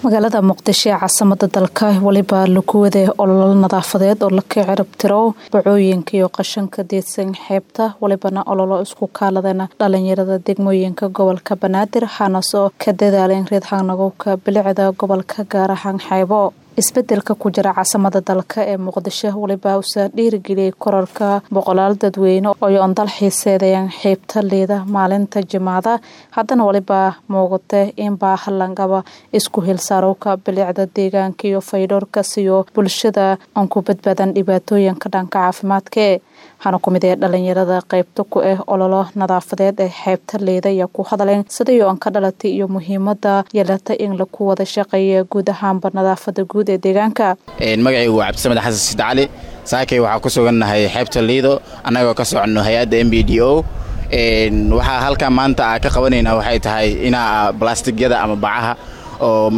magaalada muqdisho ee caasimada dalka weliba lagu waday ololo nadaafadeed oo laka cirib tiro bacooyinka iyo qashanka deedsan xeebta welibana ololo isku kaaladana dhalinyarada degmooyinka gobolka banaadir waxaanasoo ka dadaaleen reed xagnagowka bilicda gobolka gaar ahaan xeebo isbedelka ku jira caasimada dalka ee muqdisho weliba usa dhiirigeliyay korarka boqolaal dadweyne oo ondal xiiseedayaan xeybta liida maalinta jimaada haddana weliba muuqata in baahalangaba isku hilsaarowka bilicda deegaanka iyo faydhoorka siyo bulshada aan ku badbaadan dhibaatooyinka dhanka caafimaadkae waxaana ku mid ee dhalinyarada qeybta ku ah ololo nadaafadeed ee xeebta liida ayaa ku hadleen sidayo aan ka dhalatay iyo muhiimada yeelata in laku wada shaqeeya guud ahaanba nadaafada guud ee deegaanka magacaygu waa cabdisamed xasan sid cali saakay waxaa ku sugannahay xeebta liido annagoo ka soconno hay-adda m b d o waxaa halkaa maanta a ka qabanaynaa waxay tahay inaa balastigyada ama bacaha oo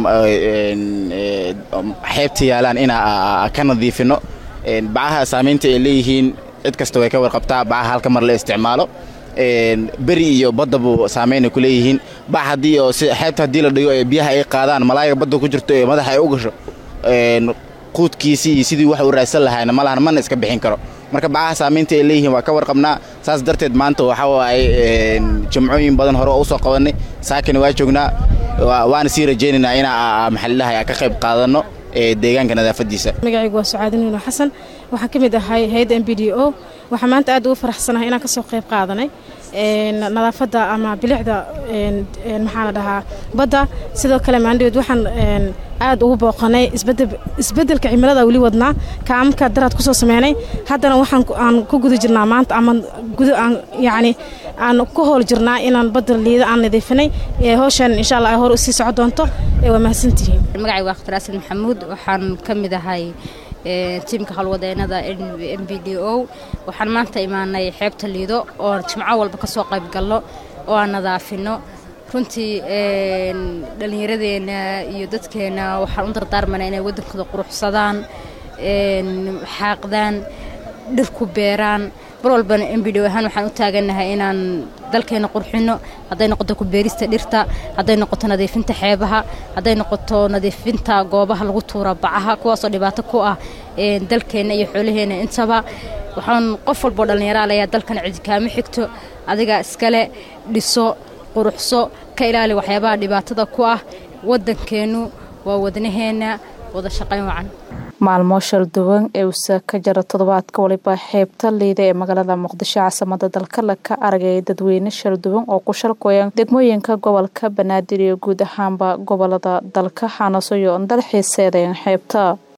xeebta yaalaan inaa ka nadiifino bacaha saamaynta ay leeyihiin cid kasta way ka warqabtaa bacaha halka mar la isticmaalo beri iyo baddabu saamaynay ku leeyihiin bac haddii oo xeebta haddii la dhigo ee biyaha ay qaadaan malaayiga badda ku jirto ee madaxa ay u gasho quudkiisii iyo sidii wax u raadsan lahayna malahan mana iska bixin karo marka bacaha saamaynta ay leeyihiin waa ka warqabnaa saas darteed maanta waxaa waaye jimcooyin badan hore oo u soo qabannay saakina waa joognaa waana sii rajaynaynaa inaa maxalilaha ka qayb qaadanno ee deegaanka nadaafadiisa magacaygu waa sucaadin nuno xasan waxaan ka mid ahay hay-adda m b d o waxaa maanta aad ugu faraxsanahay inaan kasoo qayb qaadanay nadaafadda ama bilicda maxaa la dhahaa badda sidoo kale maandhaweed waxaan aad ugu booqanay isbedelka cimilada weli wadnaa kaamka daraad kusoo sameynay haddana waxaan aan ku guda jirnaa maanta ama yani aan ku howl jirnaa inaan badda liida aan nadiifinay howshan insha alla ay hor usii soco doonto waa mahadsantihiin magacaygu waa khtar asan maxamuud waxaan ka mid ahay tiimka howlwadeenada m b d o waxaan maanta imaanay xeebta liido oo jimco walba ka soo qayb galno oo aan nadaafino runtii dhallinyaradeenna iyo dadkeenna waxaan u dardaarmanaa inay waddankooda quruxsadaan xaaqdaan dhirku beeraan mar walbana m b d ahaan waxaan u taagannahay inaan dalkeenna qurxinno hadday noqoto ku beerista dhirta hadday noqoto nadiifinta xeebaha hadday noqoto nadiifinta goobaha lagu tuura bacaha kuwaasoo dhibaato ku ah dalkeenna iyo xoolaheenna intaba waxaan qof walboo dhallinyaraal ayaa dalkan cidikaama xigto adiga iskale dhiso quruxso ka ilaali waxyaabaha dhibaatada ku ah waddankeennu waa wadnaheenna wada shaqayn wacan maalmo shalduwan ee usa ka jara toddobaadka waliba xeebta liida ee magaalada muqdisho caasimada dalka laka aragay dadweyne shalduwan oo ku shalkoyan degmooyinka gobolka banaadir iyo guud ahaanba gobolada dalka xaanasoyo dal xiiseedayan xeebta